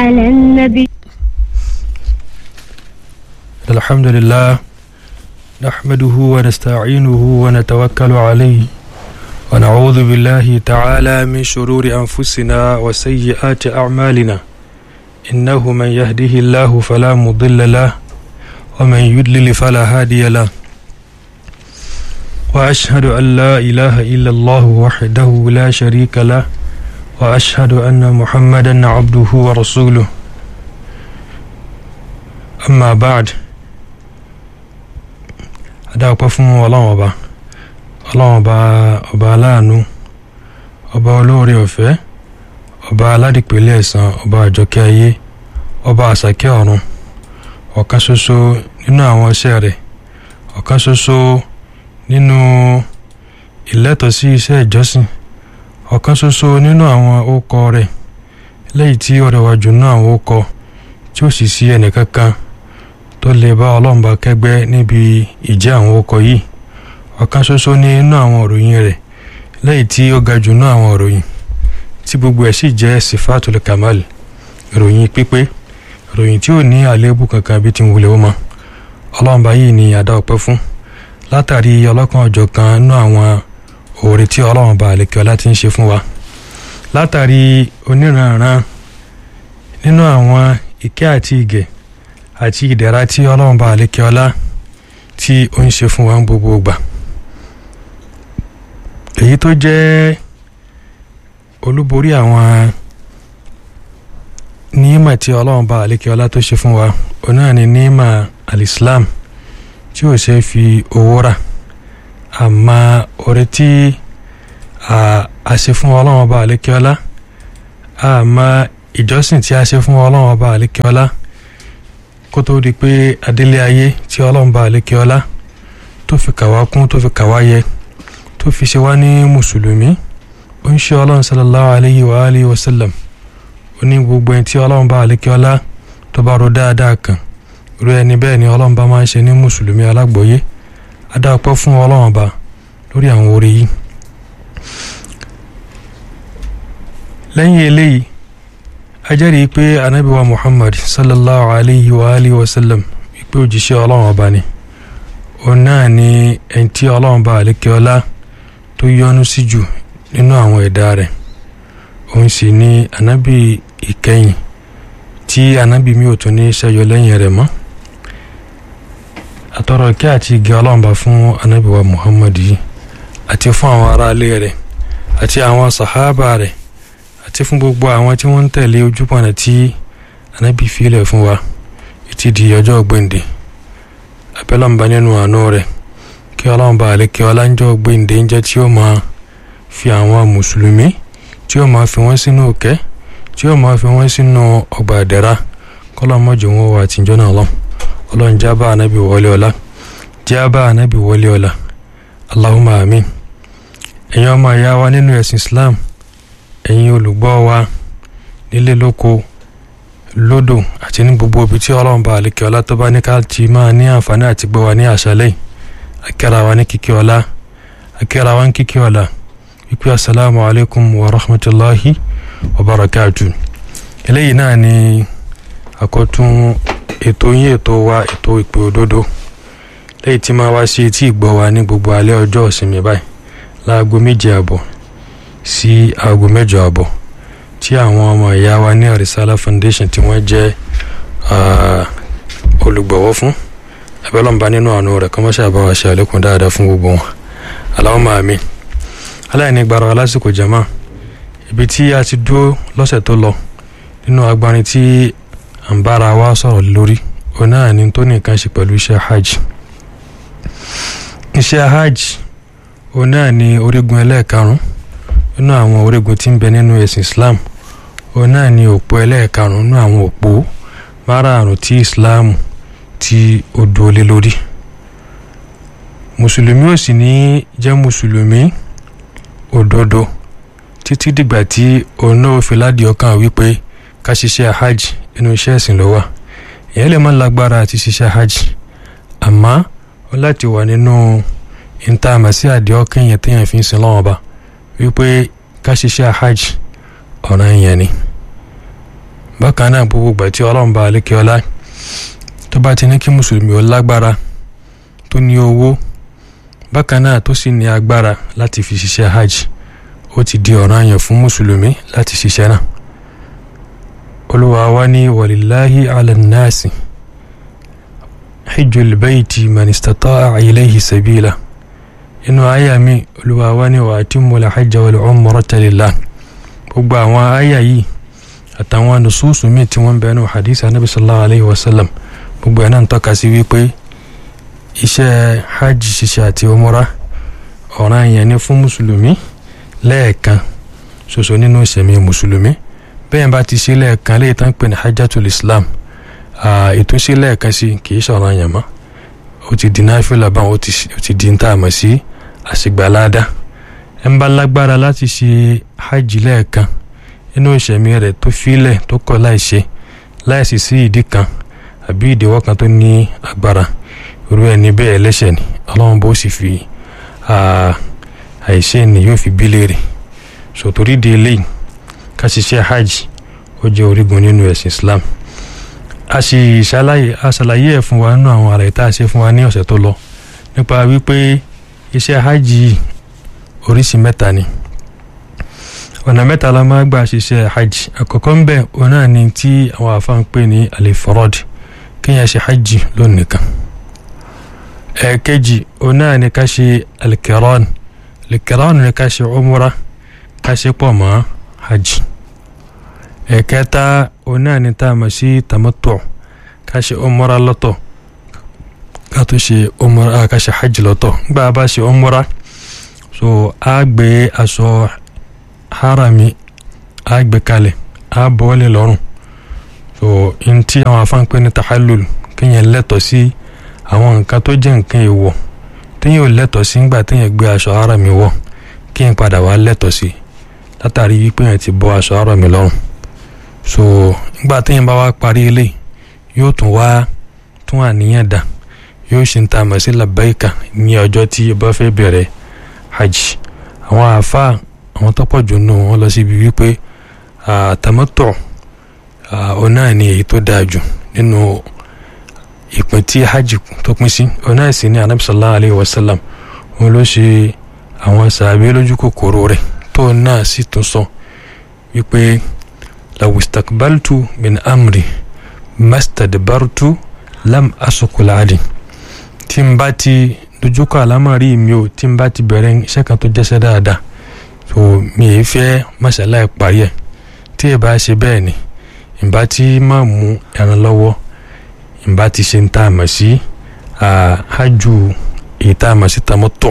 على النبي الحمد لله نحمده ونستعينه ونتوكل عليه ونعوذ بالله تعالى من شرور أنفسنا وسيئات أعمالنا إنه من يهده الله فلا مضل له ومن يضلل فلا هادي له وأشهد أن لا إله إلا الله وحده لا شريك له وأشهد أن محمدا عبده ورسوله أما بعد adáwọ̀pẹ́ fún ọlọ́run ọba ọlọ́run ọba ọba aláàánú ọba olóore ọ̀fẹ́ ọba aládìpẹ̀lẹ̀ ẹ̀san ọba àjọkẹ́ ayé ọba àsàkẹ́ ọ̀run ọ̀kan ṣoṣo nínú àwọn iṣẹ́ rẹ̀ ọ̀kan ṣoṣo nínú ìlẹ́tọ̀ọ́ sí iṣẹ́ ìjọsìn ọ̀kan ṣoṣo nínú àwọn ókọ rẹ̀ lẹ́yìn tí ó rẹwà jù nínú àwọn ókọ tí ó sì sí ẹnìkankan tó lè bá ọlọ́run bá kẹ́gbẹ́ níbi ìjẹ́ àwọn okọ̀ yìí ọ̀kan ṣoṣo ní inú àwọn òròyìn rẹ̀ lẹ́yìn tí ó ga jù nínú àwọn òròyìn tí gbogbo ẹ̀ sì jẹ́ sifatul kamal ìròyìn pípé ìròyìn tí ò ní àléébù kankan bí ti ń wulẹ̀ ó mọ ọlọ́run bá yìí ní àdá ọpẹ́ fún látàrí ọlọ́kan ọjọ́ kan nínú àwọn òòrè tí ọlọ́run bá àlekè ọlá ti ń ṣe fún wa látàrí oníranran nínú àwọn ìkẹ́ àti ìgẹ̀ àti ìdẹ̀ra tí ọlọ́run bá àlékè ọlá tí ó ń ṣe fún wa ń gbogbo ìgbà èyí tó jẹ́ olúborí àwọn níímà tí ọlọ́run bá àlékè ọlá tó ṣe fún wa òun náà ni níímà alislam tí ò ṣe fi owó rà àmọ́ orí tí a ṣe fún ọlọ́run bá àlékè ọlá àmọ́ ìjọsìn tí a ṣe fún ọlọ́run bá àlékè ọlá kó tó di pé adélé ayé tí ọlọ́run bá àlékè ọlá tó fi kàwá kún tó fi kàwá yẹ tó fi ṣe wá ní mùsùlùmí ó ń ṣe ọlọ́run sallallahu alayhi wa alayhi wa sallam ó ní gbogbo ẹni tí ọlọ́run bá àlékè ọlá tó bá ro dáadáa kan irú ẹni bẹ́ẹ̀ ni ọlọ́run bá máa ń ṣe ní mùsùlùmí alágbọ̀yé adáàpẹ́ fún ọlọ́run bá lórí àwọn orí yìí lẹ́yìn eléyìí ajẹ́rìí pé anábíwá muhammad sallallahu alayhi wa alihi wa sallam wípé òjíṣẹ́ ọlọ́run ọba ni òun náà ni ẹni tí ọlọ́run bá àlékè ọlá tó yọ́nú sí jù nínú àwọn ẹ̀dá rẹ̀ òun sì ni anábì ìkẹyìn tí anábì mi ò tún ní ṣẹ́yọ lẹ́yìn rẹ̀ mọ́ àtọ̀rọ̀ ìkẹ́ àti ìgẹ́ ọlọ́run bá fún anábíwá muhammad yìí àti fún àwọn aráalé rẹ̀ àti àwọn sàhábà rẹ̀ àti fún gbogbo àwọn tí wọ́n ń tẹ̀lé ojúpọ̀nà tí anábì filẹ̀ fún wa títí di ọjọ́ gbèǹde abẹ́lọ́mba nínú àánú rẹ̀ kí ọlọ́mba àlékè ọláńjọ́ gbèǹde ń jẹ́ tí ó máa fi àwọn mùsùlùmí tí ó máa fi wọ́n sínú òkẹ́ tí ó máa fi wọ́n sínú ọgbà àdẹ́rà kọ́lọ́mọ́jọ wọn wà àtijọ́ náà lọ ọlọ́run jábà anábì wọlé ọlá jábà anábì wọlé ọlá Allahumma àmín ẹ̀yin ọmọ ìyá wa nínú ẹ̀sìn Islam ẹ̀yin olùgbọ́ wa nílé lóko lódò àti ní gbogbo ibi tí ọlọ́run bá àlékè ọlá tó bá ní ká ti máa ní àǹfààní àti gbọ́ wa ní àṣálẹ́ akẹ́ra wa ní kíkí ọlá akẹ́ra wa ní kíkí ọlá wípé asalaamu alaykum wa rahmatulahi wa barakatu eléyìí náà ni àkọ́tún ètò yín ètò wa ètò ìpè òdodo lẹ́yìn tí máa wá sí etí ìgbọ́ wa ní gbogbo alẹ́ ọjọ́ ìsinmi báyìí láago méje àbọ̀ sí aago mẹ́jọ àbọ̀ tí àwọn ọmọ ìyá wa ní Arisala Foundation tí wọ́n jẹ́ olùgbọ̀wọ́ fún abẹ́lọ́mba nínú àánú rẹ̀ kọ́mọ́ṣẹ́ àbáwá ṣe àlékún dáadáa fún gbogbo wọn Allahumma àmín aláìní gbàrọ̀ lásìkò jama ibi tí a ti dúró lọ́sẹ̀ tó lọ nínú agbárin tí à ń bára wa sọ̀rọ̀ lórí òun náà ni tó nìkan ṣe pẹ̀lú iṣẹ́ hajj iṣẹ́ hajj òun náà ni orígun ẹlẹ́ẹ̀karùn-ún nínú àwọn orígun tí ń bẹ nínú ẹ̀sìn Islam òun náà ni òpó ẹlẹ́ẹ̀karùn-ún nínú àwọn òpó márààrún tí Islam tí ó dúró lé lórí mùsùlùmí ò sì ní jẹ́ mùsùlùmí òdodo títí dìgbà tí òun náà fi ládìí ọkàn wípé ká ṣiṣẹ́ hajj inú iṣẹ́ ẹ̀sìn ló wà èèyàn lè má lágbára àti ṣiṣẹ́ hajj àmọ́ ó láti wà nínú ìntàmà sí àdìẹ ọkàn yẹn téèyàn fi ń sin lọ́wọ́ bá wípé ká ṣiṣẹ́ hajj ọ̀ràn yẹn ni bákan náà gbogbo ìgbà tí ọlọ́run bá alékè ọlá tó bá ti ní kí mùsùlùmí ó lágbára tó ní owó bákan náà tó sì ní agbára láti fi ṣiṣẹ́ hajj ó ti di ọ̀ranyàn fún mùsùlùmí láti ṣiṣẹ́ náà olúwa wa ní walillahi ala nnasi hijjul bayti man istata'a ilayhi sabila inú àyà mi olúwa wa ní wa atimmul hajja wal umrata lillah gbogbo àwọn àyà yìí àtàwọn nùsùsù míì tí wọ́n bẹnu hadith anabi sallallahu alayhi wa sallam gbogbo ẹ̀ náà ń tọ́ka sí wípé iṣẹ́ hajj ṣiṣẹ́ àti umra ọ̀ranyàn ni fún mùsùlùmí lẹ́ẹ̀kan ṣoṣo nínú ìṣẹ̀mí mùsùlùmí bẹ́ẹ̀ bá ti ṣe lẹ́ẹ̀kan léyìí tán pè ní hajjatul islam ètò ṣe lẹ́ẹ̀kan sí kì í ṣọ̀ranyàn mọ́ ó ti di náfìlà báwọn ó ti di ń tà mọ̀ sí àṣìgbàládá ẹ̀ ń bá lágbára láti ṣe hajj lẹ́ẹ̀kan inú ìṣẹ̀mí rẹ̀ tó fílẹ̀ tó kọ̀ láìṣe láìsí sí ìdí kan àbí ìdíwọ́ kan tó ní agbára irú ẹni bẹ́ẹ̀ ẹlẹ́ṣẹ̀ ni ọlọ́run bó sì fi àìṣe ni yóò fi bí léèrè sòtórí di eléyìí ká ṣiṣẹ́ hajj ó jẹ́ orígun nínú ẹ̀sìn islam a sì ṣàlàyé a ṣàlàyé ẹ̀ fún wa nínú àwọn àlàyé tá a ṣe fún wa ní ọ̀sẹ̀ tó lọ nípa wípé iṣẹ́ hajj oríṣi mẹ́ta ni ọ̀nà mẹ́ta la máa gbà ṣiṣẹ́ hajj àkọ́kọ́ ń bẹ̀ òun náà ni tí àwọn àfáà ń pè ní alifrod kéèyàn ṣe hajj lónìí kan ẹ̀ẹ̀kejì òun náà ni ká ṣe alikiran alikiran ni ká ṣe umra ká ṣe pọ̀ mọ́ hajj ẹ̀ẹ̀kẹta òun náà ni tá a mọ̀ sí tamattu ká ṣe umra lọ́tọ̀ ká tó ṣe umra ká ṣe hajj lọ́tọ̀ nígbà bá ṣe umra so a gbé aṣọ harami a gbé kalẹ̀ a bọ́ọ̀lì lọ́rùn so n tí àwọn afánpẹ́ ní tahallul kéèyàn lẹ́tọ̀ sí àwọn nǹkan tó jẹ́ nǹkan èèwọ̀ téèyàn ò lẹ́tọ̀ sí ńgbà téèyàn gbé aṣọ harami wọ̀ kéèyàn padà wá lẹ́tọ̀ sí látàrí wípé yẹn ti bọ́ aṣọ harami lọ́rùn so ńgbà téèyàn bá wá parí ilé yóò tún wá tún àníyàn dà yóò ṣe ń ta àmọ̀ sí labbaika ní ọjọ́ tí ó bá fẹ́ bẹ̀rẹ̀ hajj àwọn àáfàá àwọn tọ́pọ̀ jù nù wọ́n lọ síbi wípé tamattu ọ̀nà ni èyí tó dáa jù nínú ìpín tí hajj tó pín sí ọ̀nà ìsìn ní anabi sallallahu alayhi wa sallam wọn ló ṣe àwọn sàbí lójú kòkòrò rẹ̀ tó náà sì tún sọ wípé law istakbaltu min amri mastadbartu lam asukuladi tí n bá ti dojúkọ àlámọ̀rí mi ò tí n bá ti bẹ̀rẹ̀ iṣẹ́ kan tó jẹ́sẹ́ dáadáa so mi ì fẹ́ masala ẹ̀ parí ẹ̀ tí ì bá ṣe bẹ́ẹ̀ ni ìbá tí má mú ẹran lọ́wọ́ ìbá ti ṣe ń tá a mọ̀ sí hajj èyí tá a mọ̀ sí tamattu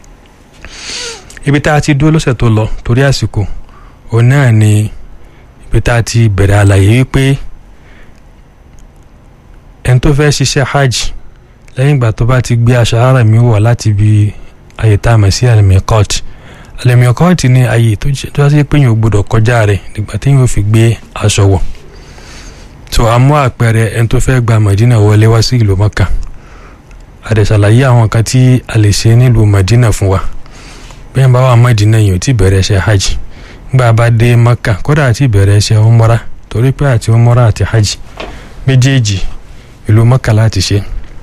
ibi tá a ti dúró lọ́sẹ̀ tó lọ torí àsìkò òun náà ni ibi tá a ti bẹ̀rẹ̀ àlàyé wípé ẹni tó fẹ́ ṣiṣẹ́ hajj lẹ́yìn ìgbà tó bá ti gbé aṣọ ara mi wọ̀ láti ibi àyè tá a mọ̀ sí al-miqat al-miqat ni àyè tó já sí pé yóò gbọdọ̀ kọjá rẹ̀ nígbà tí yóò fi gbé aṣọ wọ̀ tó a mú àpẹẹrẹ ẹni tó fẹ́ gba Madina wọlé wá sí ìlú Mọ́kà àdẹ̀sàlàyé àwọn kan tí a lè ṣe nílùú Madina fún wa bẹ́ẹ̀ bá wà Madina yìí ò tí bẹ̀rẹ̀ ṣe hajj nígbà bá dé Mọ́kà kódà àti bẹ̀rẹ̀ ṣe umra torí pé àti umra àti hajj méjèèjì ìlú Mọ́kà láti ṣe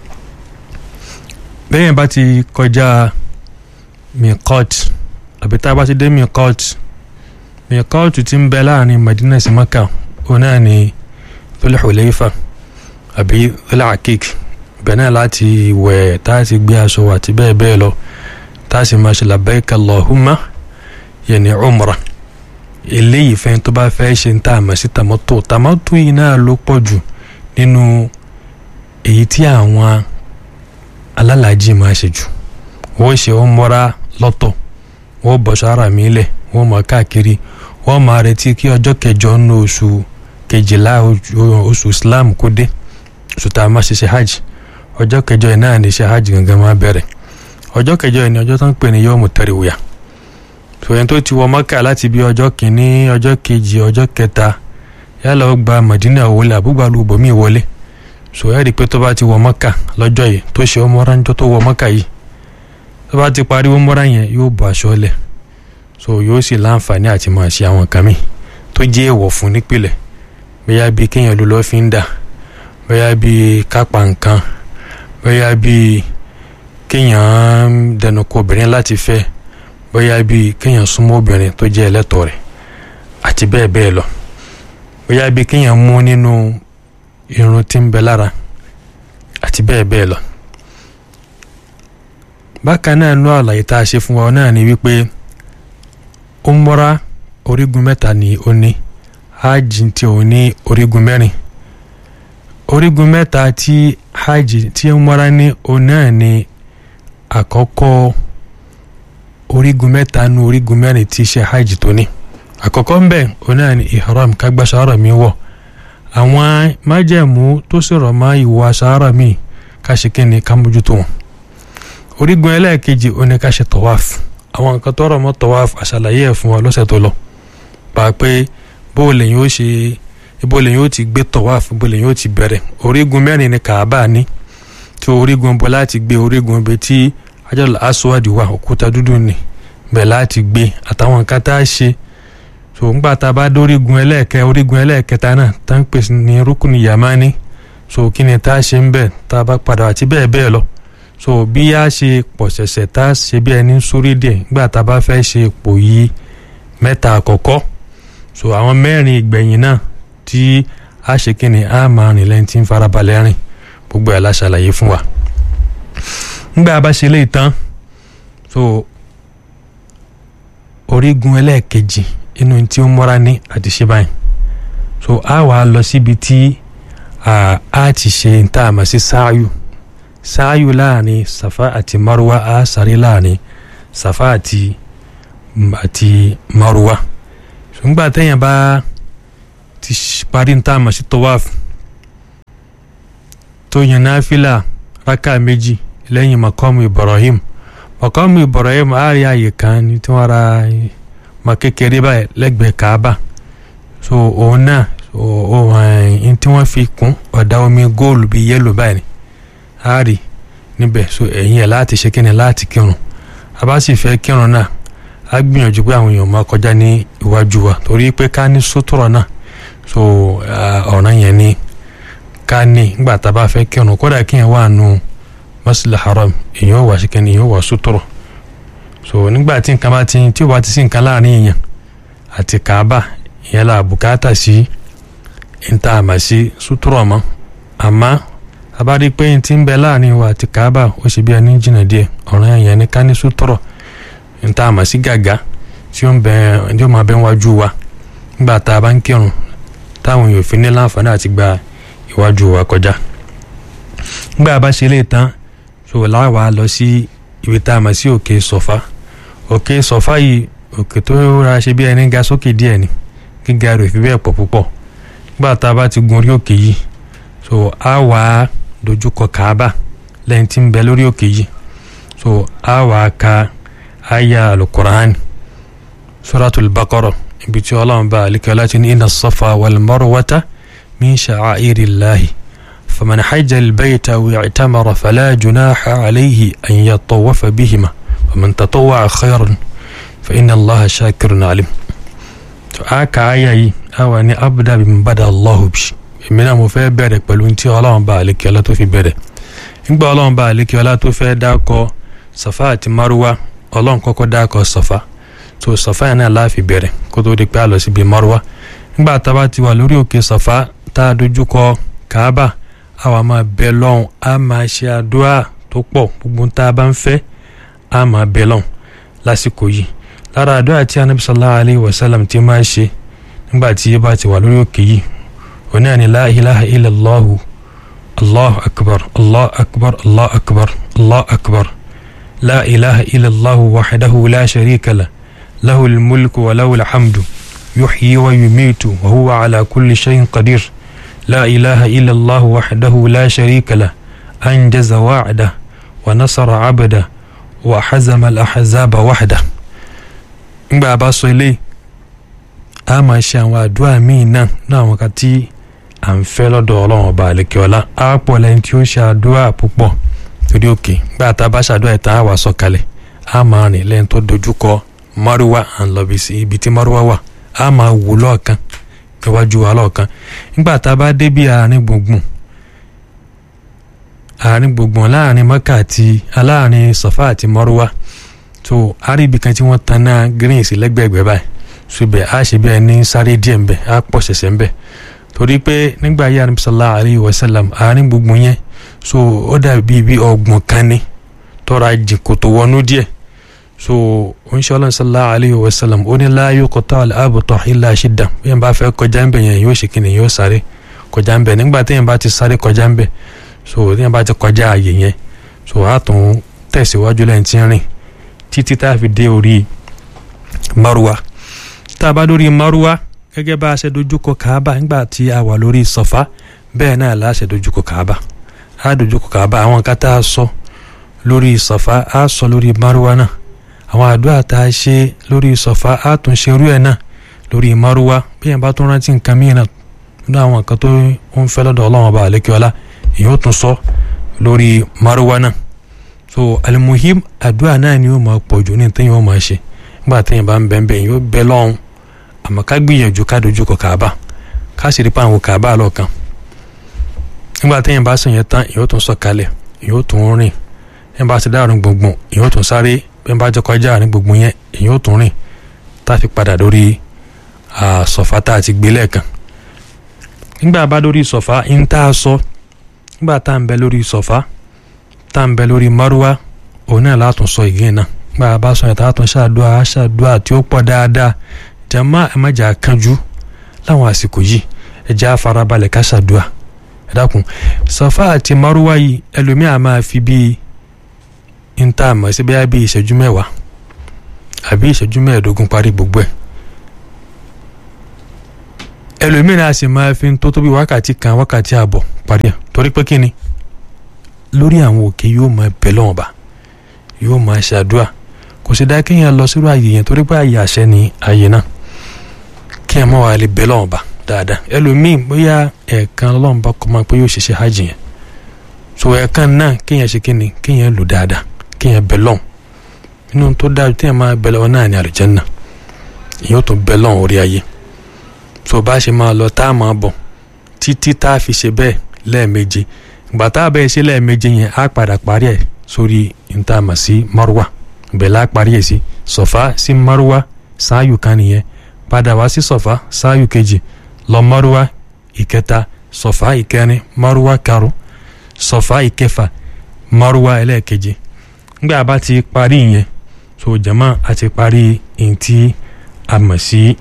bẹ́ẹ̀ bá ti kọjá miqat àbí tá a bá ti dé miqat miqat ti ń bẹ láàrin Madina sí Maka òun náà ni Dhul Hulayfa àbí Dhul Aqiq bẹ́ẹ̀ náà láti wẹ̀ tá a ti gbé aṣọ àti bẹ́ẹ̀ bẹ́ẹ̀ lọ tá a sì máa ṣe labbaika Allahumma yẹni umra eléyìí fẹ́ tó bá fẹ́ ṣe ń tà àmọ́ sí tamattu tamattu yìí náà ló pọ̀ jù nínú èyí tí àwọn alálàájì máa ṣe jù wọ́n ṣe wọ́n mọ́ra lọ́tọ̀ wọ́n bọ̀ṣọ́ ara mi lẹ̀ wọ́n mọ̀ káàkiri wọ́n máa retí kí ọjọ́ kẹjọ nínú oṣù kejìlá oṣù Islam kó dé oṣù tá a máa ṣe ṣe hajj ọjọ́ kẹjọ yìí náà ní ṣe hajj gangan máa bẹ̀rẹ̀ ọjọ́ kẹjọ yìí ní ọjọ́ tó ń pè ní yọ́ọ̀mù tẹ̀rẹ̀wìyà tòyẹn tó ti wọ Mọ́kà láti bí ọjọ́ kìíní ọjọ́ kejì ọjọ́ kẹta yálà ó gba Madina wọlé àbúgbàlù bòmí wọlé so ẹ rí i pé tó bá ti wọ mọ́kà lọ́jọ́ yìí tó ṣe ọmọra ńjọ́ tó wọ mọ́kà yìí tó bá ti parí ọmọra yẹn yóò bọ aṣọ lẹ̀ so yóò sì láǹfààní àti máa ṣe àwọn nǹkan mi tó jẹ́ èèwọ̀ fún nípìnlẹ̀ bóyá bíi kéèyàn ló lọ́ọ́ fi ń dà bóyá bíi kápá nǹkan bóyá bíi kéèyàn dẹnu kọ obìnrin láti fẹ́ bóyá bíi kéèyàn súnmọ́ obìnrin tó jẹ́ ẹlẹ́tọ̀ọ́ rẹ̀ àti bẹ́ẹ̀ bẹ́ẹ̀ lọ bóyá bíi kéèyàn mú nínú irun tí ń bẹ lára àti bẹ́ẹ̀ bẹ́ẹ̀ lọ. bákan náà nú àlàyé tá a ṣe fún wa náà ni wípé umra orígun mẹ́ta ni ó ní hajj tí ó ní orígun mẹ́rin orígun mẹ́ta tí hajj tí umra ní ó náà ni àkọ́kọ́ orígun mẹ́ta nu orígun mẹ́rin tí ṣe hajj tó ní àkọ́kọ́ ń bẹ̀ ó náà ni ihram kágbáṣá ọ̀rọ̀ mi wọ̀ àwọn májẹ̀mú tó sọ̀rọ̀ mọ́ ìwọ aṣáárà mi ká ṣe kí ni ká mójútó wọn orígun ẹlẹ́ẹ̀kejì ó ní ká ṣe tọ́wáf àwọn nǹkan tọrọ mọ́ tọ́wáf àṣàlàyé ẹ̀ fún wa lọ́sẹ̀ tó lọ pa pé bó lèyìn ó ṣe bó lèyìn ó ti gbé tọ́wáf bó lèyìn ó ti bẹ̀rẹ̀ orígun mẹ́rin ni kàábà ní tí orígun bọ́ láti gbé orígun ibi tí ajọ́lá aṣọ́wádìí wà òkúta dúdú ni bẹ̀ láti gbé àtàwọn nǹkan tá a ṣe so ńgbà tá a bá dórígun ẹlẹ́ẹ̀kẹ́ orígun ẹlẹ́ẹ̀kẹta náà tá ń pèsè ní rúkùnì yamani so kí ni tá a ṣe ń bẹ̀ tá a bá padà àti bẹ́ẹ̀ bẹ́ẹ̀ lọ so bí a ṣe pọ̀ ṣẹ̀ṣẹ̀ tá a ṣe bí ẹni sórí díẹ̀ ńgbà tá a bá fẹ́ ṣe pò yí mẹ́ta àkọ́kọ́ so àwọn mẹ́rin ìgbẹ̀yìn náà tí a ṣe kí ni a máa rìn lẹ́yìn tí ń farabalẹ̀ rìn gbogbo ẹ̀ la ṣàlàyé fún wa ńgbà bá ṣe lè tán so orígun ẹlẹ́ẹ̀kejì inú tí ó mọ́ra ní àti ṣe báyìí so a wà lọ síbi tí a ti ṣe ń tà àmọ́ sí sáàyù sáàyù láàrin safa àti maruwa a sáré láàrin safa àti àti maruwa ṣùgbọ́n àtẹ̀yìn bá ti parí ń tà àmọ́ sí tawaf tó yan náfìlà rákà méjì lẹ́yìn makamu ibrahim makamu ibrahim a rí àyè kan ní tí wọ́n ra ma kékeré báyìí lẹ́gbẹ̀ẹ́ kaaba so òun náà ohun tí wọ́n fi kún ọ̀dà omi góòlù bíi yẹ́lò báyìí a rí níbẹ̀ so ẹ̀yìn ẹ̀ láti ṣe kíni láti kírun a bá sì fẹ́ kírun náà a gbìyànjú pé àwọn èèyàn máa kọjá ní iwájú wa torí pé ká ní sótúrọ̀ náà so ọ̀ràn yẹn ni ká ní nígbà tá a bá fẹ́ kírun kódà kíyẹn wà nù masjid haram èèyàn wà sí kíni èèyàn wà sótúrọ̀ so nígbà tí nǹkan bá ti tí o bá ti sí nǹkan láàrin èèyàn àti kaaba ìyẹn la bùkátà sí níta àmà sí sútúrọ̀ mọ́ àmọ́ abárí pé n ti ń bẹ láàrin wa àti kaaba ó ṣe bí ẹni jìnnà díẹ̀ ọ̀ràn èèyàn ní ká ní sútúrọ̀ níta àmà sí gàgá tí ó ń bẹ tí ó máa bẹ wájú wa nígbà tá a bá ń kírun táwọn èèyàn fi ní láǹfààní àti gba iwájú wa kọjá nígbà bá ṣe lè tán so láwa lọ sí ibi tá a mọ̀ sí òkè sọ̀fà òkè sọ̀fà yìí òkè tó ra ṣe bí ẹni ga sókè díẹ̀ ni gíga rẹ̀ fi bẹ́ẹ̀ pọ̀ púpọ̀ nígbà tá a bá ti gun orí òkè yìí so a wà á dojúkọ kàábà lẹ́yìn tí ń bẹ lórí òkè yìí so a wà á ka aya alukur'an suratul baqara ibi tí ọlọ́run bá alikẹ́ láti ní inna safa wal marwata min sha'airillahi faman hajja albayta wa'tamara fala junaha alayhi an yatawafa bihima waman tatawwa'a khayran fa inna allaha shakirun alim to aka aya yìí awa ni abda bi bada allahu bi èmi náà mo fẹ́ bẹ̀rẹ̀ pẹ̀lú tí ọlọ́run bá alikẹ́ ọlá tó fi bẹ̀rẹ̀ nígbà ọlọ́run bá alikẹ́ ọlá tó fẹ́ dákọ safa àti maruwa ọlọ́run kọ́kọ́ dákọ safa tó safa yẹn náà láàfi bẹ̀rẹ̀ kó tó di pé a lọ síbi maruwa nígbà tá a bá ti wà lórí òkè safa tá a dojú kọ kaaba àwa máa bẹ lọ́hùn a máa ṣe àdúrà tó pọ̀ gbogbo tá a bá ń fẹ́ a máa bẹ lọ́hùn lásìkò yìí lára àdúrà tí anabi sallallahu alayhi wa sallam ti máa ṣe nígbà tí yé bá ti wà lórí òkè yìí òní àní la ilaha illallahu allahu akbar allahu akbar allahu akbar allahu akbar la ilaha illallahu wahdahu la sharika la lahu almulku wa lahu alhamdu yuhyi wa yumitu wa huwa ala kulli shay'in qadir لا إله إلا الله وحده لا شريك له أنجز وعده ونصر عبده وحزم الأحزاب وحده نبا باسو إلي أما شان وادوا مينا نعم وكتي à ń fẹ́ lọ́dọ̀ ọlọ́run ọba àlekè ọlá á pọ̀ lẹ́yìn tí ó ṣe àdúrà púpọ̀ torí òkè gbà tá a bá ṣàdúrà ìta á wà sọ̀kalẹ̀ á máa rìn lẹ́yìn tó dojúkọ márùwá à ń lọ ibi tí márùwá wà á máa wò lọ́ọ̀kan iwájú wa lọ́ọ̀kan nígbà tá a bá dé bí àárín gbùngbùn àárín gbùngbùn láàrin mọ́kà àti aláàrin sọ̀fà àti mọ́rúwá tó àríbi kan tí wọ́n tan náà green sí lẹ́gbẹ̀ẹ́gbẹ́ báyìí ṣùgbẹ́ a ṣe bí ẹni sáré díẹ̀ ńbẹ a pọ̀ ṣẹ̀ṣẹ̀ ńbẹ torí pé nígbà yí àrùn sallallahu alayhi wa sallam àárín gbùngbùn yẹn so ó dàbí bí ọgbọ̀n kan ní tọ́ra jìn kòtò wọnú díẹ̀ so oníṣẹ́ ọlọ́run sallallahu alayhi wa sallam ó ní la yuqta al-abtar illa shidda bí yẹn bá fẹ́ kọjá ńbẹ yẹn yóò ṣe kíni yóò sáré kọjá ńbẹ nígbà tí yẹn bá ti sáré kọjá ńbẹ so tí yẹn bá ti kọjá ààyè yẹn so a tún tẹ̀síwájú lẹ́yìn tí ń rìn títí tá a fi dé orí maruwa tá a bá lórí maruwa gẹ́gẹ́ bá a ṣe dojúkọ kaaba nígbà tí a wà lórí sọ̀fà bẹ́ẹ̀ náà la ṣe dojúkọ kaaba a dojúkọ kaaba àwọn kan tá a sọ lórí sọ̀fà a sọ lórí maruwa náà àwọn àdúrà tá a ṣe lórí sọ̀fà a tún ṣe irú ẹ̀ náà lórí maruwa bí yẹn bá tún rántí nǹkan mìíràn nínú àwọn nǹkan tó ń fẹ́ lọ́dọ̀ ọlọ́run ọba àlékiọlá èyí ó tún sọ lórí maruwa náà so alimuhim àdúrà náà ni ó máa pọ̀ jù ní tẹ́yìn ó máa ṣe nígbà tẹ́yìn bá ń bẹ́ẹ̀ bẹ́ẹ̀ yóò bẹ́ lọ́hùn àmọ́ ká gbìyànjú ká dojú kọ kàába ká sì rí pa àwọn kàába lọ́ọ̀kan nígbà tẹ́yìn bá sùn yẹn tán yóò tún sọ̀kalẹ̀ yóò tún rìn yẹn bá ti dáàrin gbùngbùn yóò tún sáré yẹn bá jẹ́ kọjá àárín gbùngbùn yẹn yóò tún rìn tá a fi padà lórí sọ̀fà tá a ti gbé lẹ́ẹ̀kan nígbà bá lórí sọ̀fà ń tá a sọ nígbà tá a ń bẹ lórí sọ̀fà tá à ń bẹ lórí márúwá òun náà látún sọ ìgbín náà gba àbá sọ yẹn tá a tún ṣàdúrà ṣàdúrà tí ó pọ̀ dáadáa jàmá ẹ má jà kánjú láwọn àsìkò yìí ẹ jẹ́ àfarabalẹ̀ ká ṣàdúrà ẹ dákun sọfà àti márúwá yìí ẹlòmíà máa fi bíi ń tá a mọ̀ sí bẹ́ẹ̀ bíi ìṣẹ́jú mẹ́wàá àbí ìṣẹ́jú mẹ́ẹ̀ẹ́dógún parí gbogbo ẹ̀ ẹlòmíà náà sì máa fi tó tó bí wákàtí kan wákàtí àbọ̀ parí ẹ̀ torí pé kí ni lórí àwọn òkè yóò máa bẹ lọ́wọ́n bá yóò máa ṣàdúrà kò sì dá kéèyàn lọ sírò àyè yẹn torí pé àyè àṣẹ ni àyè náà kéèyàn máa wà lè bẹ lọ́wọ́n bá dáadáa ẹlòmíì bóyá ẹ̀ẹ̀kan lọ́wọ́n bá kọ́ máa pé yóò ṣiṣẹ́ hajj yẹn so ẹ̀ẹ̀kan náà kéèyàn ṣe kíni kéèyàn lò dáadáa kéèyàn bẹ lọ́wọ́n inú tó dáa téèyàn máa bẹ lọ́wọ́ náà ní àlùjánnà ìyẹn ó tún bẹ lọ́wọ́n orí ayé so bá ṣe máa lọ tá a máa bọ̀ títí tá a fi ṣe bẹ́ẹ̀ lẹ́ẹ̀méje gbàtà bẹ́ẹ̀ ṣe lẹ́ẹ̀méje yẹn á padà parí ẹ̀ sórí ntàmà sí marwa bẹ̀lẹ́ á parí ẹ̀ sí sọ̀fà sí marwa sáàyù kan nìyẹn padà wá sí sọ̀fà sáàyù kejì lọ marwa ìkẹta sọ̀fà ìkẹrin marwa karùn sọ̀fà ìkẹfà marwa ẹlẹ́ẹ̀keje ngbà bá ti parí yẹn so jama a ti parí ntí a mọ̀ sí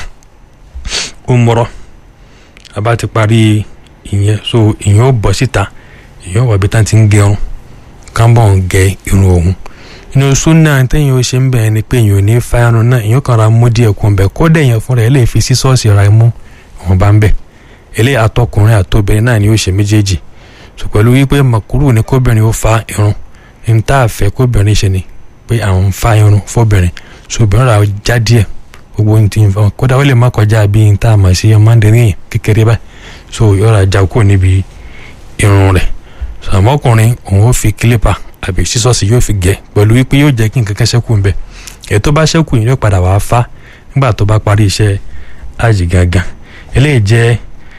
umrọ a bá ti parí ìyẹn so ìyẹn ó bọ̀ síta èèyàn wà bí tá ti ń gẹrun kábọ̀ ń gẹ irun òun inú súnà téèyàn ó ṣe ń bẹ̀rẹ̀ ni pé èèyàn ò ní fa irun náà èèyàn kàn ra mú díẹ̀ kún bẹ́ẹ̀ kódà èèyàn fúnra ẹ̀ lè fi sí ṣọ́ọ̀ṣì ra mú wọn bá ń bẹ̀ eléyìí àtọkùnrin àtobìnrin náà ni ó ṣe méjèèjì so pẹ̀lú wípé màkúrú ni kóbìnrin ó fa irun ní tá a fẹ́ kóbìnrin ṣe ni pé àwọn ń fa irun fóbìnrin so obìnrin ra já díẹ̀ gbogbo ní ti ń fa kódà ó lè má kọjá bí n tá a mọ̀ sí ọmọdéyìn kékeré báyìí so yọ̀ọ́ra já kúrò níbi irun rẹ̀ sàmọkùnrin òun ó fi kílípà àbí sísọ́ọ̀sì yóò fi gẹ̀ pẹ̀lú wípé yóò jẹ́ kí nǹkan kan ṣẹ́kù ńbẹ èyí tó bá ṣẹ́kù yìí yóò padà wàá fá nígbà tó bá parí iṣẹ́ àjì gangan eléyìí jẹ́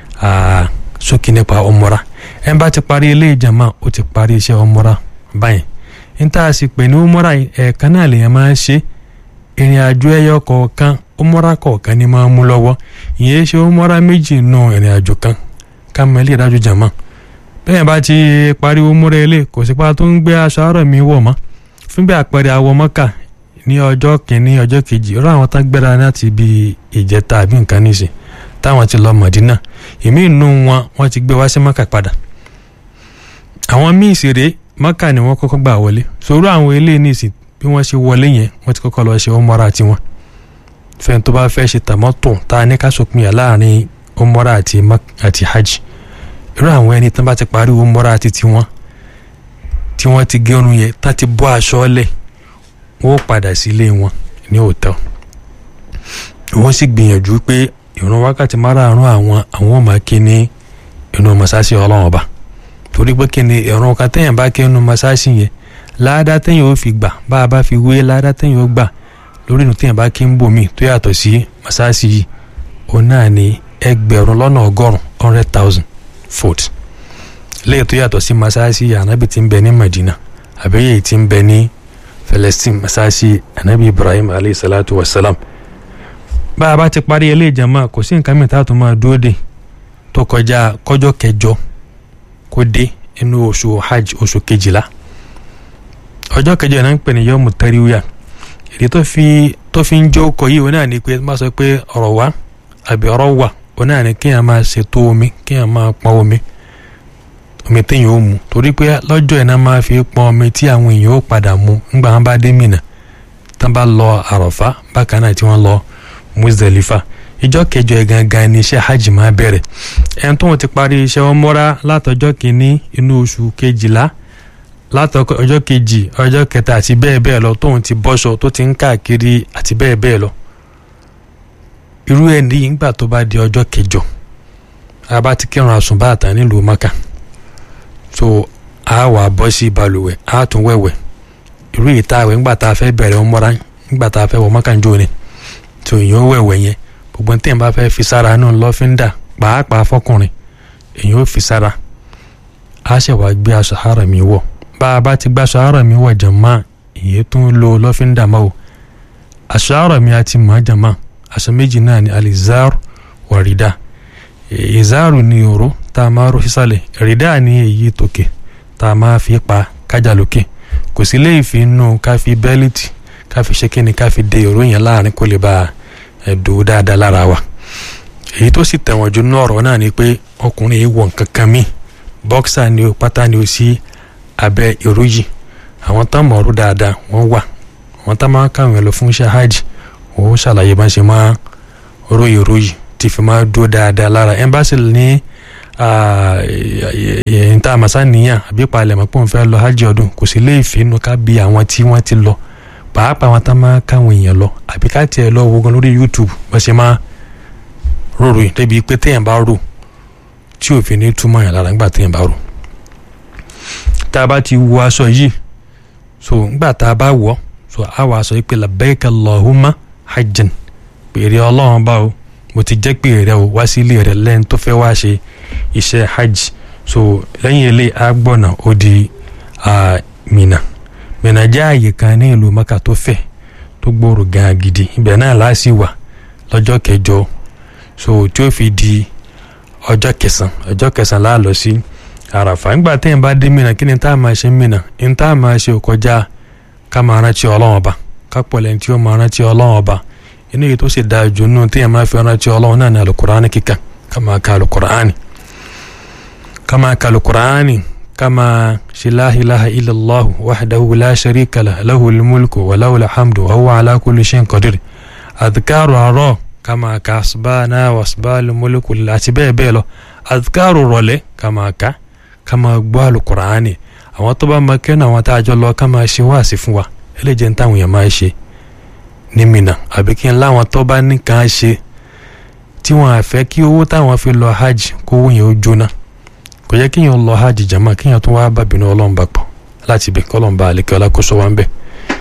ṣókí nípa ọmọra ẹ̀ ń bá ti parí eléyìí jàmá ó ti parí iṣẹ́ ọmọra báyìí ń tá a sì pè ní ọmọra ẹ̀ẹ̀kan náà lèèyàn máa ń ṣe ìrìn àjò ẹyọ kọ̀ọ̀kan ọmọra kọ̀ọ̀kan ni máa ń mú lọ́wọ́ ìyẹn ṣe ọmọra méjì nù ìrìn àjò kan ká mọ ilé ìdájọ́ jàmá bẹ́ẹ̀ bá ti pariwo múra ilé kò sí pa tó ń gbé aṣọ àárọ̀ mi wọ̀ mọ́ fún bí àpẹẹrẹ awọ mọ́kà ní ọjọ́ kìíní ọjọ́ kejì ọ̀rọ̀ àwọn tán gbéra láti bí ìjẹta àbí nǹkan níṣẹ́ táwọn ti lọ mọ̀dínà èmi inú wọn wọ́n ti gbé wá sí mọ́kà padà àwọn míì sì rèé mọ́kà ni wọ́n kọ́kọ́ gbà wọlé sòrò àwọn ilé níṣẹ́ bí wọ́n ṣe wọlé yẹn wọ́n ti kọ́kọ́ lọ ṣe ọmọra tiwọn fẹ́ni tó bá fẹ́ ṣe tàmọ́tò tá a ní ká sòpinya láàrin ọmọra àti hajj irú àwọn ẹni tán bá ti pariwo mọ́ra àti tiwọn tí wọ́n ti gẹrun yẹn tá ti bọ́ aṣọ lẹ̀ wọ́n padà sílé wọn ní òótọ́ wọ́n sì gbìyànjú pé ìrun wákàtí márààrún àwọn àwọn ọmọ kí ní inú mọ́sáàsì ọlọ́run ọba torí pé kí ni ìrun kan téèyàn bá kí inú mọ́sáàsì yẹn láàdá téèyàn ó fi gbà bá a bá fi wé láàdá téèyàn ó gbà lórí inú téèyàn bá kí ń bòmí tó yàtọ̀ sí mọ́sáàsì yìí òun náà ni ẹgbẹ̀rún lọ́nà ọgọ́rùn hundred thousand foot léyìí tó yàtọ̀ sí masáàsì anabi tí ń bẹ ní Madina àbí èyí tí ń bẹ ní Palestine masáàsì anabi Ibrahim alayhi salatu wa salam bá a bá ti parí ilé ìjàmbá kò sí nǹkan mìíràn tó máa dúró dé tó kọjá kọjọ́ kẹjọ kó dé inú oṣù hajj oṣù kejìlá ọjọ́ kẹjọ náà ń pè ní yọmù tẹ́ríwíà èdè tó fi tó fi ń jó kọ yìí wọn náà ní pé má sọ pé ọ̀rọ̀ wá àbí ọ̀rọ̀ wà wọn náà ní kéèyàn máa ṣètò omi kéèyàn máa pọn omi omi téèyàn ó mu torí pé lọ́jọ́ iná máa fi pọn omi tí àwọn èèyàn ó padà mu ńgbà wọn bá dé Mínà tán bá lọ àròfá bákan náà tí wọ́n lọ Muzdalifa ìjọ kẹjọ ẹ̀ gangan ni iṣẹ́ hajj máa bẹ̀rẹ̀ ẹni tó wọn ti parí iṣẹ́ wọn mọ́ra látọjọ́ kìíní inú oṣù kejìlá látọkọ ọjọ́ kejì ọjọ́ kẹta àti bẹ́ẹ̀ bẹ́ẹ̀ lọ tóun ti bọ́ṣọ tó ti ń káàkiri àti bẹ́ẹ̀ bẹ́ẹ̀ lọ irú ẹ̀ ní ìgbà tó bá di ọjọ́ kẹjọ a bá ti kírun àsùnbàtà nílùú Maka so a wà bọ́ sí balùwẹ̀ a tún wẹ̀wẹ̀ irú ìta àwẹ̀ ńgbà tá a fẹ́ bẹ̀rẹ̀ ọmọra ńgbà tá a fẹ́ wọ Maka ń jó ni so èèyàn ó wẹ̀wẹ̀ yẹn gbogbo tí èèyàn bá fẹ́ fi sára náà lọ́fíńdà pàápàá fọkùnrin èèyàn ó fi sára a ṣẹ̀ wá gbé aṣọ àrà mi wọ̀ bá a bá ti gbàṣọ àárọ̀ mi wọ̀ jàmá ìyẹn tó ń lo lọ́fíńdà máa o aṣọ àárọ̀ mi àti mọ̀ jàmá aṣọ méjì náà ni alizar wà rìdá ìzáàrù ni òró tá a máa ró sísàlẹ̀ rìdá ni èyí tòkè tá a máa fi pa kájà lókè kò sí léyìí fi nù ká fi bẹ́líìtì ká fi ṣe kíni ká fi de òró yẹn láàrin kó lè bá ẹ̀dùn dáadáa lára wa èyí tó sì tẹ̀wọ̀n jù nínú ọ̀rọ̀ náà ni pé ọkùnrin yìí wọ̀ nǹkan kan míì bọ́ksà ni o pátá ni o sí abẹ́ ìró yìí àwọn tá mọ̀ ọ́rú dáadáa wọ́n wà àwọn tá máa káwọn ẹ̀ lọ fún iṣẹ́ hajj wọ́n ṣàlàyé bá ṣe máa ró ìró yìí tí fi máa dúró dáadáa lára ẹ́mbáṣì ní ìta àmàṣà nìyàn àbí palẹ̀ mọ́ pé òun fẹ́ lọ hajj ọdún kò sí lè fi inú ká bí àwọn tí wọ́n ti lọ pàápàá àwọn tá máa káwọn èèyàn lọ àbí ká tiẹ̀ lọ wo gan lórí YouTube bá ṣe máa rorò yìí débi pé téèyàn bá rò tí òfin ní túmọ̀ yàn lára nígbà téèyàn bá rò tá a bá ti wọ aṣọ yìí so ngbà tá a bá wọ so a wọ aṣọ yìí pé labbaika Allahumma hajjan pèrè ọlọ́run bá o mo ti jẹ́ pé rẹ o wá sí ilé rẹ lẹ́yìn tó fẹ́ wá ṣe iṣẹ́ hajj so lẹ́yìn ilé agbọ̀nà ó di Mina Mina jẹ́ àyè kan ní ìlú Maka tó fẹ̀ tó gbòòrò gan gidi ibẹ̀ náà láàsì wà lọ́jọ́ kẹjọ so tí ó fi di ọjọ́ kẹsàn ọjọ́ kẹsàn láà lọ sí. Si, àràfà ńgbà téèyàn bá dé mìíràn kí ni tá a máa ṣe mìíràn ní tá a máa ṣe kọjá ká máa rántí ọlọ́run ọba ká pọ̀lẹ́ tí ó máa rántí ọlọ́run ọba inú yìí tó sì dáa jù nínú téèyàn máa fi rántí ọlọ́run náà ní alukuraani kíkà ká máa ka alukuraani ká máa ka alukuraani ká máa ṣe la ilaha illallah wahdahu la sharika lah lahul mulku wa lahul hamdu wa huwa ala kulli shay'in qadir adhkaru àárọ̀ ká máa ka asbana wa asbal mulku àti bẹ́ẹ̀ bẹ́ẹ̀ lọ adhkaru rọ̀lẹ́ ká máa ka ká máa gbọ́ àlùkùránì àwọn tó bá máa kẹ́nu àwọn tá a jọ lọ ká máa ṣe wáàsí fún wa eléjẹ́ ní táwọn èèyàn máa ṣe ní Mínà àbí kí n láwọn tó bá nìkan ṣe tí wọn àfẹ́ kí owó táwọn fi lọ hajj kó owó yẹn ó jóná kò yẹ kíyàn lọ hajj jama kíyàn tó wá bá bínú ọlọ́run bá pọ̀ láti ibẹ̀ kọ́lọ́run bá àlekẹ́ ọlákóso wa ń bẹ̀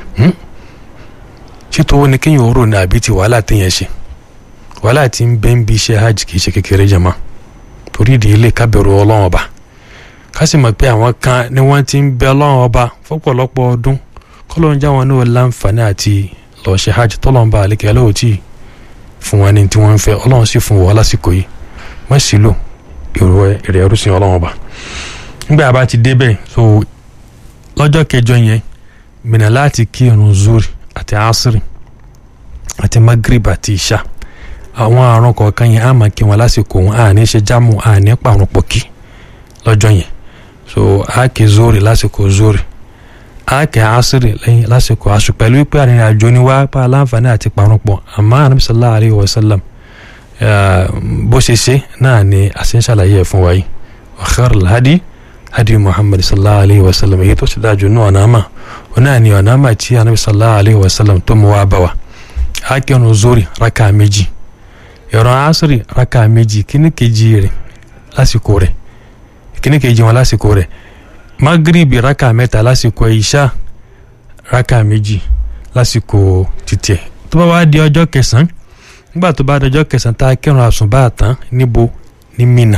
ṣètò owó ni kíyàn rò ní àbí ti wàhálà téèyàn ṣe wàhálà tí ń bẹ́ ń bí iṣẹ́ hajj kì í ṣe kékeré jama torí ìdí ilé kábẹ̀rù ọlọ́run ọba ká sì mọ̀ pé àwọn kan ni wọ́n ti ń bẹ ọlọ́run ọba fọ́pọ̀lọpọ̀ ọdún kọ́lọ́run já wọn náà láǹfààní àti lọ́ọ́ ṣe hajj tọ́lọ́run bá àlekẹ́ lọ́wọ́ tí fún wọn ní tí wọ́n ń fẹ́ ọlọ́run sì fún wọn lásìkò yìí wọ́n sì lò èrò èrè ẹrú sí ọlọ́run ọba nígbà bá ti débẹ̀ so lọ́jọ́ kẹjọ yẹn Mínà láti kí irun zuri àti asiri àti magrib àti isha àwọn àrùn kọ̀ọ̀kan yẹn á máa kí wọn lásìkò wọn à ní ṣe jámù à ní pàrọ̀ pọ̀ kí lọ́jọ́ yẹn so a kì zori lásìkò zori a kì asiri lẹ́yìn lásìkò asu pẹ̀lú pé àrìnrìn àjò ni wá pa aláǹfààní àti pàrọ̀ pọ̀ àmọ́ anabi sallallahu alayhi wa sallam bó ṣe ṣe náà ni àṣẹ ń ṣàlàyé ẹ̀ fún wa yìí wa khairul hadi hadi muhammad sallallahu alayhi wa sallam èyí tó ṣe dájú ní ọ̀nà àmà ọ̀nà ni ọ̀nà àmà tí anabi sallallahu alayhi wa sallam tó mú wá bá wa a kì ọ̀nà zori raka méjì ìran asiri raka méjì kíní kejì rẹ̀ lásìkò rẹ̀ kíní kejì wọn lásìkò rẹ̀ magribi raka mẹ́ta lásìkò ìṣá raka méjì lásìkò títẹ̀ tó bá wá di ọjọ́ kẹsàn-án nígbà tó bá dọjọ́ kẹsàn-án tá a kírun àsùnbà tán níbo ní Mínà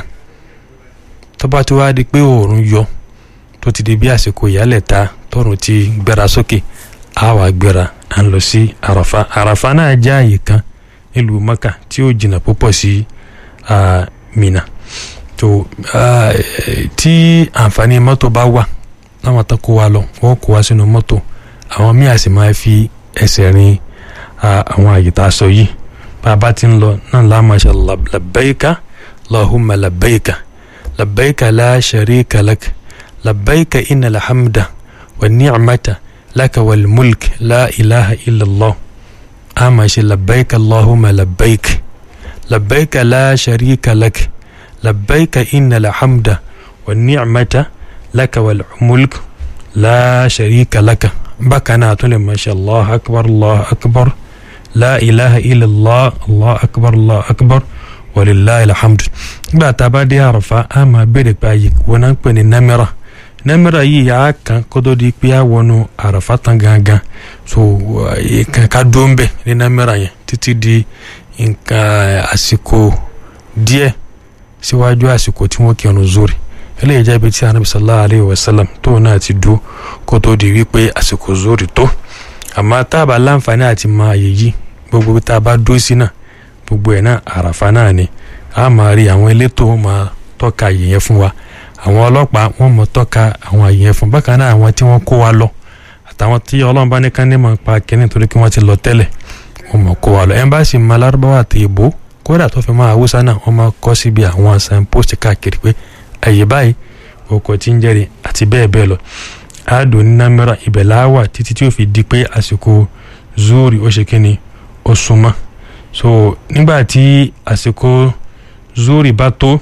tó bá ti wá di pé oòrùn yọ tó ti di bí àsìkò ìyálẹ̀ ta tọrùn ti gbéra sókè á wà gbéra à ń lọ sí àràfà àràfà náà jẹ́ àyè kan nílùú Mẹ́kà tí ó jìnnà púpọ̀ sí Mínà tó tí àǹfààní mọ́tò bá wà láwọn tó kó wa lọ wọ́n kó wa sínú mọ́tò àwọn míì àsì máa fi ẹsẹ̀ rin àwọn àyè tá a sọ yìí bàbá ti ń lọ náà láàmàṣà labbaika lahumma labbaika labbaika la sharika lak labbaika inna alhamda wa ni'mata laka wal mulk la ilaha illallah àmàṣà labbaika allahumma labbaik labbaika la sharika lak labbaika inna alhamda wa ni'mata laka wal mulk la sharika laka bákan náà tún lè máa ṣe allah akbar allah akbar la ilaha illallah allah akbar allah akbar walillahi alhamdu nígbà tá a bá dé àràfà a máa béèrè pé àyè wọn náà ń pè ní námẹ́rà námẹ́rà yìí yà á kan kó tó di pé a wọnú àràfà tán gangan so nǹkan ká dó ń bẹ̀ ní námẹ́rà yẹn títí di nǹkan àsìkò díẹ̀ síwájú àsìkò tí wọ́n kírun zuri eléyìí jẹ́ ibi tí anabi sallallahu alayhi wa sallam tóun náà ti dúró kó tó di wípé àsìkò zori tó àmọ́ tá a bá láǹfààní àti máa àyè yìí gbogbo tá a bá dúró sí náà gbogbo ẹ̀ náà àràfà náà ni a máa rí àwọn elétò máa tọ́ka àyè yẹn fún wa àwọn ọlọ́pàá wọ́n mọ̀ tọ́ka àwọn àyè yẹn fún bákan náà àwọn tí wọ́n kó wa lọ àtàwọn tí ọlọ́run bá ní ká ní mọ̀ pa kínní torí kí wọ́n ti lọ tẹ́lẹ̀ wọ́n mọ̀ kó wa lọ ẹ̀ńbáàsì máa lárúbáwá àti ìbò kódà tó fi máa haúsá náà wọ́n máa kọ́ síbi àwọn signpost káàkiri pé àyè báyìí ọkọ̀ tí ń jẹ́rìí àti bẹ́ẹ̀ bẹ́ẹ̀ lọ àádọ́ ní námẹ́rà ibẹ̀ láwà títí tí ó fi di pé àsìkò zuri ó ṣe kíni ó súnmọ́ so nígbà tí àsìkò zuri bá tó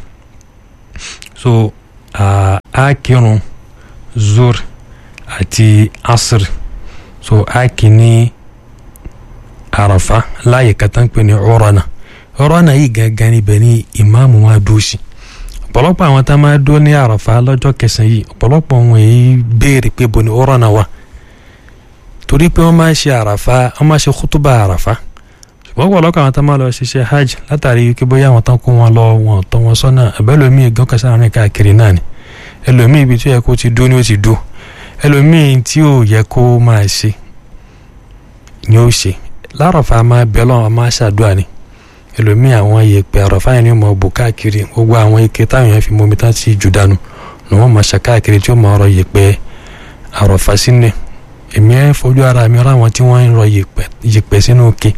so a kírun zuri àti asr so a kì ní àràfà láàyè kàtà ń pè ní ọ̀rọ̀nà ọ̀rọ̀nà yìí gangan níbẹ̀ ní ìmáàmù wa dúró sí ọ̀pọ̀lọpọ̀ àwọn tá a máa dó ní àràfà lọ́jọ́ kẹsàn-án yìí ọ̀pọ̀lọpọ̀ wọn èyí béèrè pé bo ni ọ̀rọ̀ náà wà torí pé wọ́n máa ń ṣe àràfà wọ́n máa ṣe kútúbà àràfà ṣùgbọ́n ọ̀pọ̀lọpọ̀ àwọn tá a máa lọ ṣiṣẹ́ hajj látàrí pé bóyá àwọn tán kó wọn lọ wọn tọ́ wọn sọ́nà ẹ̀bẹ́lòmíì gan kẹsàn án rìn káàkiri náà ni ẹlòmíì ibi tí ó yẹ kó ti dó ni ó ti dó ẹlòmíì tí ò yẹ kó máa ṣe ni ó ṣe láràfà máa bẹ̀ lọ́wọ́ máa ṣàdúrà ni ẹlòmíì àwọn yèèpẹ̀ àràfà yẹn ni ó máa bò káàkiri gbogbo àwọn ike táwọn yẹn fi momi tán sí jù dànù ni wọ́n máa ṣe káàkiri tí ó máa rọ yèèpẹ̀ àràfà sínú èmi ẹ fojú ara mi ra àwọn tí wọ́n ń rọ yèèpẹ̀ sínú ike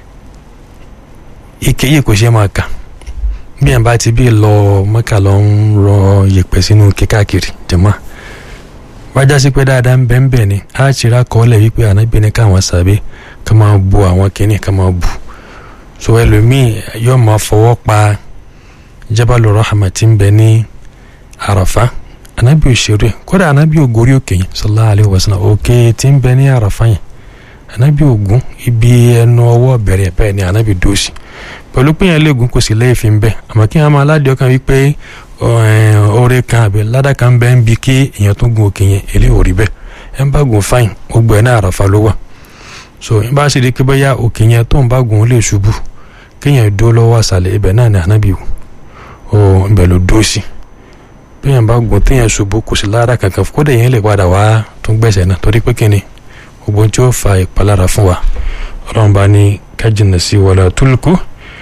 ike yìí kò ṣe máa kà bí ẹ̀ bá ti bí lọ mọ́kà lọ ń rọ yèèpẹ̀ sínú ike káàkiri jẹ̀mọ́ wájá sí pé dáadáa ń bẹ́ẹ̀ bẹ́ẹ̀ ni á ṣíra kọ́ọ́lẹ̀ wípé ànábì ní káwọn sàbẹ̀ ká máa bu àwọn kìnnì ká máa bu so ẹlòmíì yóò máa fọwọ́ pa jabalu rahama tí ń bẹ ní àràfá anabi òṣèré kódà anabi ògórí òkè yẹn sallallahu alayhi wa sallam òkè tí ń bẹ ní àràfá yẹn anabi ògún ibi ẹnu ọwọ́ bẹ̀rẹ̀ bẹ́ẹ̀ ni anabi dóòsì pẹ̀lú pé yẹn léegun kò sí lẹ́ẹ̀fín bẹ́ẹ̀ àmọ́ kí wọ́n máa aládìí ọkàn wípé oore kan àbí ládà kan bẹ́ẹ̀ ń bi kí èèyàn tó gun òkè yẹn èlé ò rí bẹ́ẹ̀ ẹ̀ ń bá gun fáìn gbogbo ẹ̀ náà àràfá ló wà so n bá ṣe di pé bóyá òkè yẹn tó ń bá gun ó lè ṣubú kéèyàn dó lọ́wọ́ àṣàlẹ̀ ibẹ̀ náà ni ànábì o ibẹ̀ ló dó sí béèyàn bá gun téèyàn ṣubú kò sí lára kankan kódà yẹn lè padà wá tún gbẹ̀sẹ̀ náà torí pé kíni gbogbo tí ó fa ìpalára fún wa ọlọ́run bá ní kájìnà sí wala tulku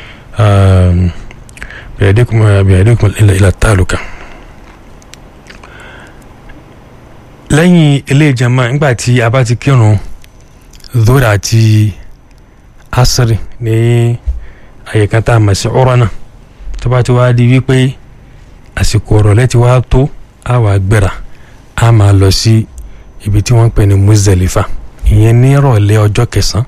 bìyàdékùn ilà tàlùkà. lẹ́yìn ilé ìjàmbá nígbà tí a bá ti kírun zora àti asiri ní àyíká tá a mọ̀ sí ọ̀rọ̀ náà tó bá ti wá di wípé àsìkò ọ̀rọ̀lẹ́ ti wá tó a wà gbéra a máa lọ sí ibi tí wọ́n ń pè ní Muzdalifa ìyẹn ní ìrọ̀lẹ́ ọjọ́ kẹsàn-án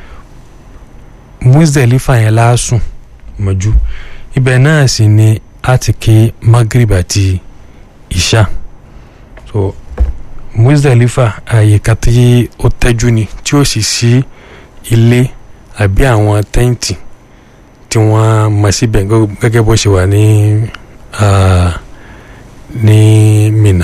Muzdalifa yẹn láásùn mọ́jú ibẹ̀ náà sì ni a ti kí Maghrib àti Isha so Muzdalifa àyíká tí ó tẹ́jú ni tí ó sì sí ilé àbí àwọn tẹ́ǹtì tí wọ́n mọ̀ síbẹ̀ gẹ́gẹ́ bó ṣe wà ní ní Mina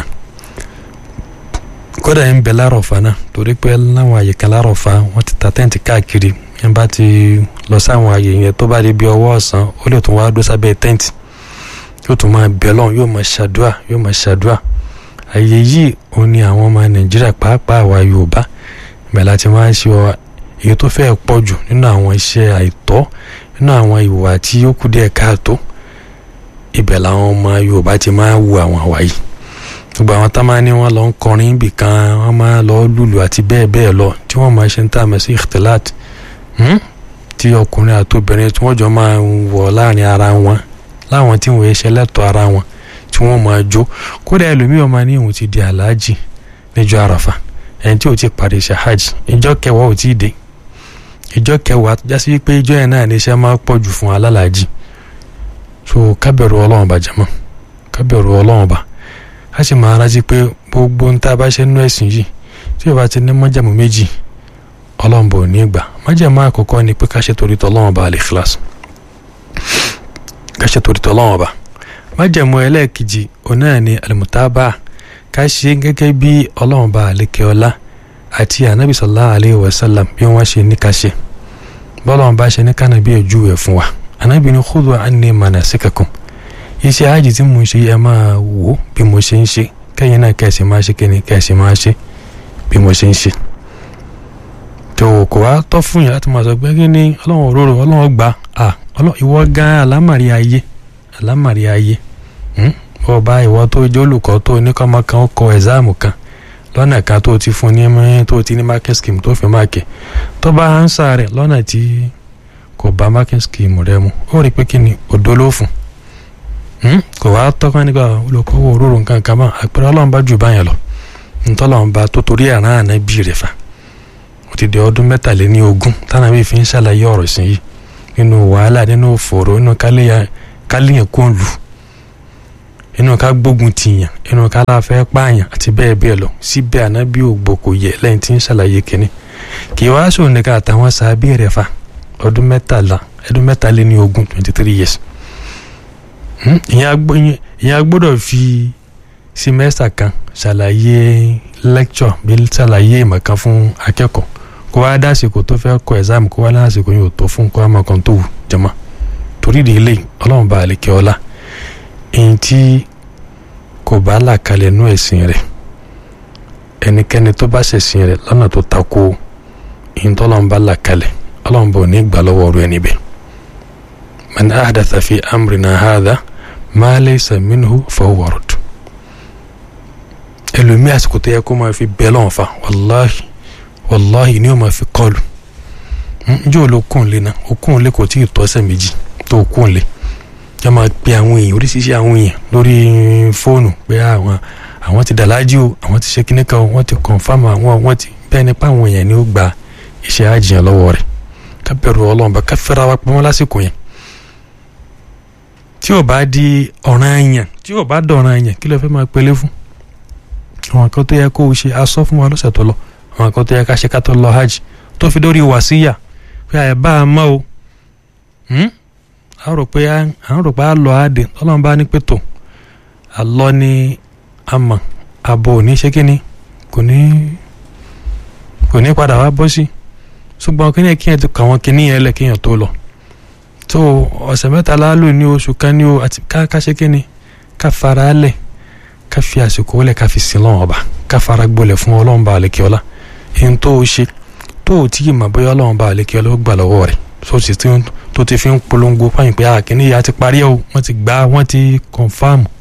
kódà ń bẹ lárọ̀fà náà torí pé láwọn àyíká lárọ̀fà wọ́n ti ta tẹ́ǹtì káàkiri ẹ̀ bá ti lọ sáwọn ààyè yẹn tó bá di bí ọwọ́ ọ̀sán ó lè tún wá dó sábẹ́ tẹ́ǹtì yóò tún máa bẹ̀ lọ́hùn yóò máa ṣàdúà yóò máa ṣàdúà ààyè yìí òun ni àwọn ọmọ nàìjíríà pàápàá àwa yorùbá ìgbà láti máa ń ṣe ọ èyí tó fẹ́ẹ̀ pọ̀ jù nínú àwọn iṣẹ́ àìtọ́ nínú àwọn ìwà tí ó kù díẹ̀ káàtó ibẹ̀ làwọn ọmọ yorùbá ti máa ń wu àwọn àwa yìí gbogbo àwọn tá máa ní wọn lọ ń kọrin ibì kan wọn máa lọ lùlù àti bẹ́ẹ̀ bẹ́ẹ̀ lọ tí wọ́n máa ṣe ń tà mọ́ sí ìtìláàtì tí ọkùnrin àti obìnrin tí wọ́n jọ máa ń wọ̀ láàrin ara wọn láwọn tí wọ́n ṣe lẹ́tọ̀ọ́ ara wọn tí wọ́n máa jó kódà ẹlòmíì ọmọ ní òun ti di aláàjì níjọ́ àràfà ẹni tí ò ti parí iṣẹ́ hajj ìjọ kẹwàá ò tí ì dé ìjọ kẹwàá jásí wípé ìjọ yẹn náà ní iṣẹ́ máa pọ̀ jù fún alálàájì so kábẹ̀rù ọlọ́run bá jẹ́mọ́ kábẹ̀rù ọlọ́run bá a sì máa rántí pé gbogbo ń tá a bá ṣe nínú ẹ̀sìn yìí tí o bá ti ní májẹ̀mú méjì ọlọ́run bò ní gbà májẹ̀mú àkọ́kọ́ ni pé ká ṣe torí tọ́lọ́run bá lè kíláàsì ká ṣe torí tọ́lọ́run bá májẹ̀mú ẹlẹ́ẹ̀kejì òun náà ni alimutaba ká ṣe gẹ́gẹ́ bí ọlọ́run bá àlékè ọlá àti anabi sallallahu alayhi wa sallam bí wọ́n ṣe ní ká ṣe bọ́lọ́run bá ṣe ní kánà bí ojú ẹ̀ fún wa anabi ni khudhu anni manasikakum iṣẹ́ hajj tí mo ń ṣe ẹ máa wò bí mo ṣe ń ṣe kẹ́yìn náà kẹ́sì máa ṣe kẹ́ni kẹ́sì máa ṣe bí mo ṣe ń ṣe tó kò wá tọ́ fún yàrá láti máa sọ pé kí ni ọlọ́run òróró ọlọ́run gbà á ìwọ gan alámàrí ayé alámàrí ayé bọ́ bá ìwọ tó jẹ́ olùkọ́ tó oníkọ́mọ kan ó kọ ẹ̀sáàmù kan lọ́nà kan tó ti fún ní mẹ́rin tó ti ní market scheme tó fi máàkì tó bá ánsà rẹ̀ lọ́nà tí kò bá market scheme rẹ̀ mu ó rí pé kí ni òdo ló fún kò wá tọ́kàn nígbà olùkọ́ wo òróró nǹkan kan mọ́ àpẹẹrẹ ọlọ́run bá jù báyẹn lọ ntọ́lọ́run bá tó torí ẹ̀ràn àná bí rẹ̀ fà ó ti di ọdún mẹ́tàléní ogún tánà bí fi ń ṣàlàyé ọ̀rọ̀ sí yìí nínú wàhálà nínú òfòrò nínú káléyàn kó ń lù inú ká gbógun tìyàn inú ká láfẹ́ pààyàn àti bẹ́ẹ̀ bẹ́ẹ̀ lọ síbẹ̀ ànábì ògbó kò yẹ lẹ́yìn tí ń ṣàlàyé kínní kì í wá sóun nìkan àtàwọn sàábì rẹ̀ fà ọdún mẹ́tàlá ọdún mẹ́tàléní ogún twenty three years ìyẹn agbọ́dọ̀ fi simẹ́sítà kan ṣàlàyé lecture bí ṣàlàyé ìmọ̀ kan fún akẹ́kọ̀ọ́ kó wá dásìkò tó fẹ́ kọ exam kó wá lásìkò yóò tó fún kó wá mọ̀ kan tó wù jẹ́mọ́ torí ìdí ilé ọlọ́run bá àlekè ọlá èyí tí kò bá là kalẹ̀ nú ẹ̀sìn rẹ̀ ẹnikẹ́ni tó bá ṣẹ̀sìn rẹ̀ lọ́nà tó takò èyí tó ọlọ́run bá là kalẹ̀ ọlọ́run bá ò ní gbà lọ́wọ́ ọ̀rọ̀ ẹni bẹ́ẹ̀ man ahdatha fi amrina hadha ma laysa minhu fahuwa radd ẹlòmíì àsìkò tó yẹ kó máa fi bẹ́ẹ̀ lọ́wọ́ fa wàláhì wàláhì ni ó máa fi kọlù njẹ́ ò ló kún lé náà ó kún lé kò tí ì tọ́sẹ̀ méjì tó kún lé yọ máa pe àwọn èèyàn oríṣiríṣi àwọn èèyàn lórí fóònù pé àwọn àwọn ti dàlájú o àwọn ti ṣe kíní kan o wọ́n ti kọ̀nfàmù àwọn wọ́n ti bẹ́ẹ̀ ni pé àwọn èèyàn ni ó gba iṣẹ́ àjìyàn lọ́wọ́ rẹ̀ ká bẹ̀rù ọlọ́run bá ká fẹ́ra wa pamọ́ lásìkò yẹn tí ò bá di ọ̀ràn èèyàn tí ò bá dọ̀ràn èèyàn kí ló fẹ́ máa pelé fún àwọn kan tó yẹ kó o ṣe aṣọ fún wa lọ́sẹ̀ tó lọ àwọn kan tó yẹ ká ṣe ká tó lọ hajj tó fi dórí wàsíyà pé àyè bá a mọ́ o à ń rò pé à ń rò pé à lọ àdè ọlọ́run bá ní pètò àlọ́ ni àmọ̀ àbò ò ní ṣe kíni kò ní kò ní padà wá bọ́ sí ṣùgbọ́n kí ni kí yẹn ti kà wọ́n kíní yẹn lẹ̀ kí yẹn tó lọ tó ọ̀sẹ̀ mẹ́ta láálò ní oṣù kan ní o àti ká ká ṣe kíni ká fara lẹ̀ ká fi àsìkò lẹ̀ ká fi sin lọ́wọ́ ọba ká fara gbolẹ̀ fún ọlọ́run bá àlekè ọlá èyí tó o ṣe tó o tí ì mọ̀ bóyá ọlọ́run bá àlekè ọlá ó gbà lọ́wọ́ rẹ̀ tó ti fi ń polongo fáyìn pé àkíní ya ti parí ẹ̀ o wọ́n ti gbà wọ́n ti kọ̀nfàmù